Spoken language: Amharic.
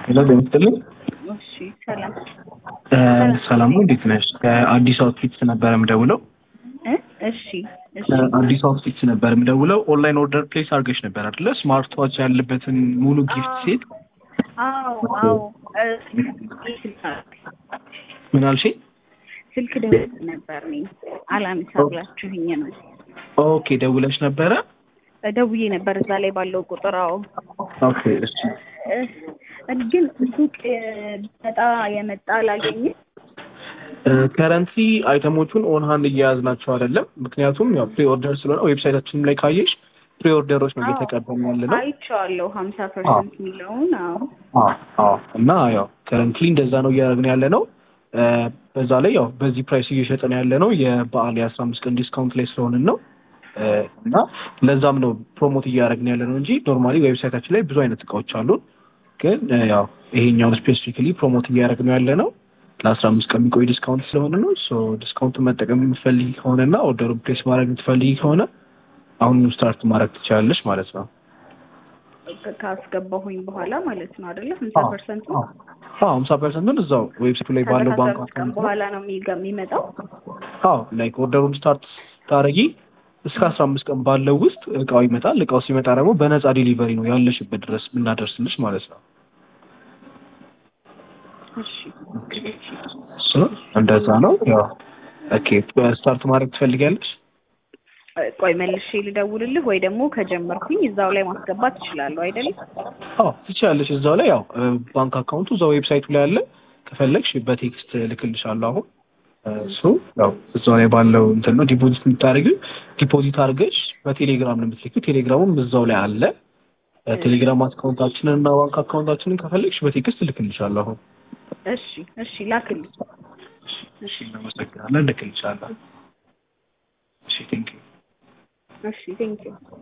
ሄሎ ጤና ይስጥልኝ። እሺ ሰላም ሰላም ነው፣ እንዴት ነሽ? ከአዲስ አውትፊትስ ነበር የምደውለው። እ እሺ እሺ አዲስ አውትፊትስ ነበር የምደውለው። ኦንላይን ኦርደር ፕሌስ አድርገሽ ነበር አይደለ? ስማርት ዋች ያለበትን ሙሉ ጊፍት ሴት። አዎ አዎ እ ምን አልሽኝ? ስልክ ደውዬ ነበር እኔ አላነሳ ብላችሁኝ ነው ኦኬ ደውለሽ ነበረ? ደውዬ ነበር እዛ ላይ ባለው ቁጥር አዎ ኦኬ እሺ። እ ግን ሱቅ በጣ የመጣ አላገኝም ከረንትሊ አይተሞቹን ኦን ሃንድ እየያዝናቸው አይደለም። ምክንያቱም ያው ፕሪ ኦርደር ስለሆነ ዌብሳይታችንም ላይ ካየሽ ፕሪ ኦርደሮች ነው እየተቀበልን ያለ ነው። አይቼዋለሁ ሀምሳ ፐርሰንት የሚለውን አዎ አዎ እና ያው ከረንትሊ እንደዛ ነው እያደረግን ያለ ነው። በዛ ላይ ያው በዚህ ፕራይስ እየሸጠን ያለ ነው የበዓል የአስራ አምስት ቀን ዲስካውንት ላይ ስለሆንን ነው እና ለዛም ነው ፕሮሞት እያደረግን ያለ ነው እንጂ ኖርማሊ ዌብሳይታችን ላይ ብዙ አይነት እቃዎች አሉን። ግን ያው ይሄኛውን ስፔሲፊካሊ ፕሮሞት እያደረግን ያለ ነው ለአስራ አምስት ቀን የሚቆይ ዲስካውንት ስለሆነ ነው። ሶ ዲስካውንቱን መጠቀም የምትፈልጊ ከሆነና ኦርደሩን ፕሌስ ማድረግ የምትፈልጊ ከሆነ አሁን ስታርት ማድረግ ትችላለች ማለት ነው። ካስገባሁኝ በኋላ ማለት ነው አይደለ? ሀምሳ ፐርሰንቱ ሀምሳ ፐርሰንቱን እዛው ዌብሳይቱ ላይ ባለው ባንክ ቀን በኋላ ነው የሚገ- የሚመጣው። አዎ ላይክ ኦርደሩን ስታርት ታረጊ እስከ አስራ አምስት ቀን ባለው ውስጥ እቃው ይመጣል። እቃው ሲመጣ ደግሞ በነፃ ዴሊቨሪ ነው ያለሽበት ድረስ የምናደርስልሽ ማለት ነው። እሺ እሱ እንደዛ ነው። ያው ኦኬ ስታርት ማድረግ ትፈልጊያለሽ? ቆይ መልሼ ልደውልልህ ወይ ደግሞ ከጀመርኩኝ እዛው ላይ ማስገባት እችላለሁ አይደለም? አዎ ትችላለሽ። እዛው ላይ ያው ባንክ አካውንቱ እዛው ዌብሳይቱ ላይ አለ። ከፈለግሽ በቴክስት ልክልሻለሁ አሁን እሱ ያው እዛው ላይ ባለው እንትን ነው ዲፖዚት የምታደርጊው። ዲፖዚት አድርገሽ በቴሌግራም ነው የምትልኪው። ቴሌግራሙም እዛው ላይ አለ። ቴሌግራም አካውንታችንን እና ባንክ አካውንታችንን ከፈለግሽ በቴክስት ልክልሻለሁ አሁን። እሺ እሺ ላክልኝ። እሺ እናመሰግናለን። ልክልሻለሁ። እሺ ቴንኪው እሺ ቴንኪው